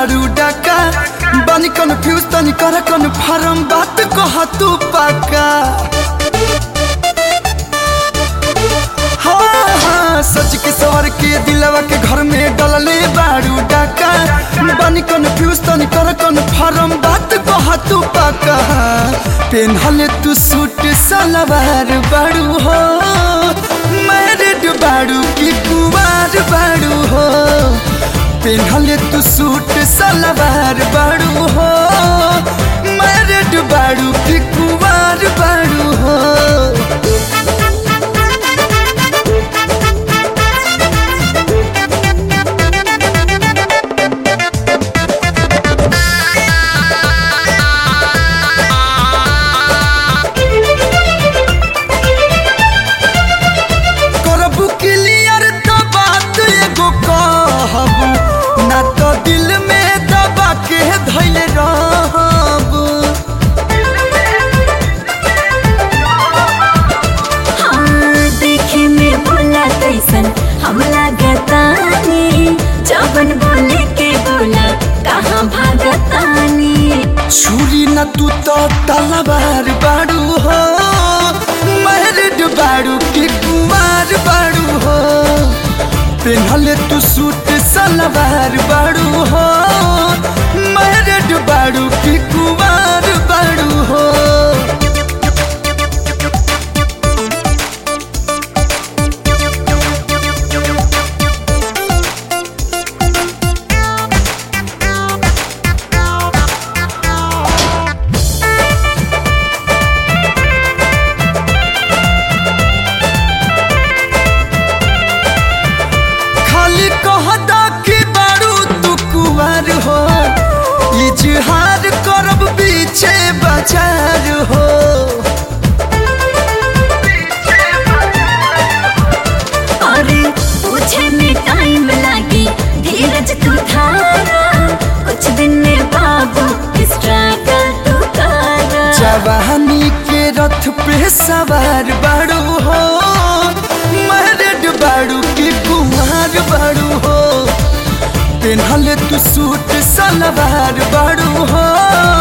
बारू डाका बानी कन्फ्यूज तनी कर कन्फर्म बात कह तू पाका हाँ हाँ सच के सवर के दिलवा के घर में डलले बारू डाका बानी कन्फ्यूज तनी कर कन्फर्म बात कह तू पाका पेनहले तू सूट सलवार बारू हो मैरिड बारू की कुवार बारू हो पेनहले तू सूट सलवार बारू हो मैरिड बारू की कुवार बारू हो करबू क्लियर तो बात एगो कहबू ना तो दिल में दबा के धैल रहबू हाँ, देखे में बोला कैसन हम लागतानी जबन बोले के बोला कहाँ भागतानी छुरी न तू तो तलवार बाड़ू हो मैरिड बाड़ू की कुमार बाड़ू हो पेनहले तू सूट सलवार बाड़ू हो मैरिड बाड़ू की कुमार बाड़ू हो खाली कहदा कि बारू तू कुमार हो इजहार करब पीछे बाजार हो अरे पूछे में टाइम लागी धीरज तू धारा कुछ दिन में बाबू स्ट्रगल तू करा जवानी के रथ पे सवार बारू हो मैरिड बारू की कुमार बारू हो पेनहले तू सूट सलवार बारू हो